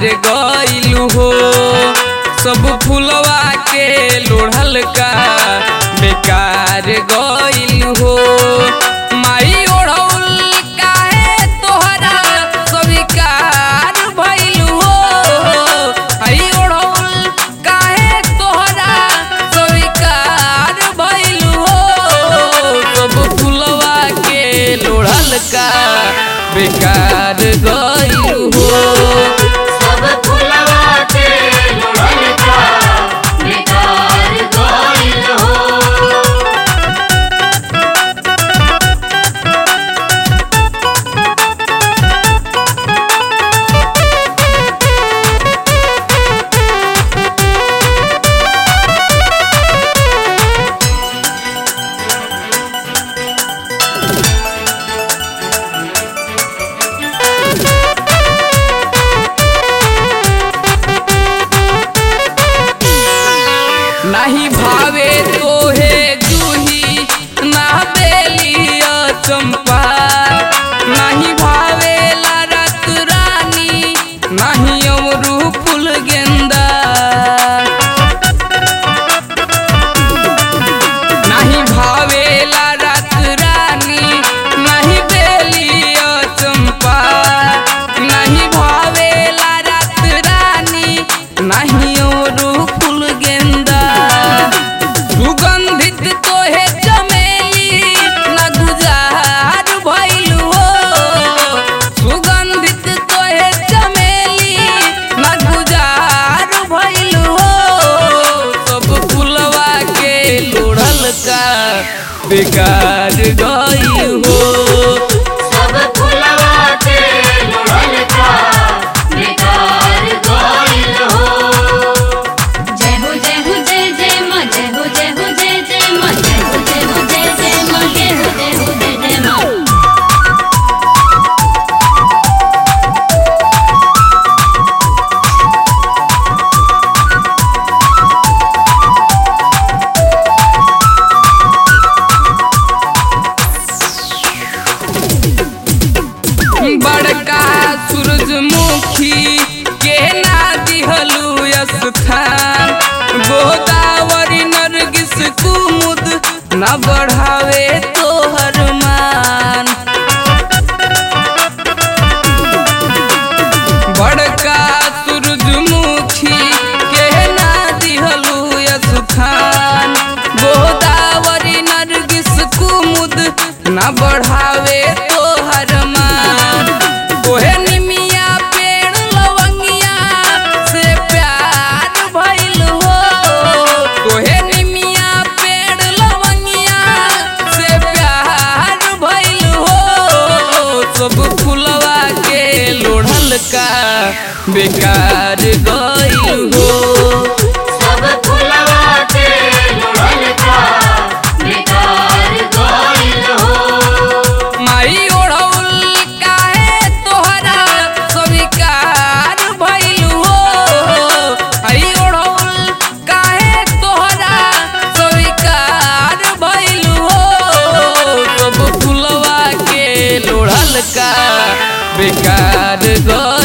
गइलू हो सब फुलवा के लोढ़ल का बेकार गइलू हो माई ओढ़ौल काहे तोहरा स्वीकार भइलू हो आई ओढ़ौल काहे तोहरा स्वीकार भइलू हो सब फुलवा के लोढ़ल का बेकार गइलू हो सब फुलवा के लोढ़ल का बेकार गइल हो नाही भावे तोहे जूही ना बेलिया चंपा नाही भावे रत रानी नाही अमरू फूल गेंदा नाही भावे रत रानी नाही बेलिया चंपा नाही भावे रत रानी नाही अमरू फूल गेंदा सुगंधित तोहे चमेली न गुजार भइलू हो सुगंधित तोहे चमेली न गुजार भइलू हो सब फुलवा के लोढ़ल का बेकार गइल हो सब फुलवा के लोढ़ल का बेकार गइल हो जय हो जय हो जय जय माँ जय हो जय हो जय जय माँ जय हो जय हो जय जय माँ जय हो जय हो जय जय माँ बड़का सूरजमुखी के ना दिहलू स्थान गोदावरी नरगिस कुमुद न बढ़ावे तोहर मान बड़का सूरजमुखी के ना दिहलू स्थान गोदावरी नरगिस कुमुद न बढ़ावे तोहर मान तोहे निमिया पेड़ लवंगिया से प्यार भइल हो तोहे निमिया पेड़ लवंगिया से प्यार भइल हो सब फुलवा के लोढ़ल का बेकार गइल हो सब फुलवा के लोढ़ल का बेकार गइल हो माई ओढ़ौल काहे तोहरा स्वीकार भइलू हो आई ओढ़ौल काहे तोहरा स्वीकार भइलू हो सब फुलवा के लोढ़ल का बेकार गइल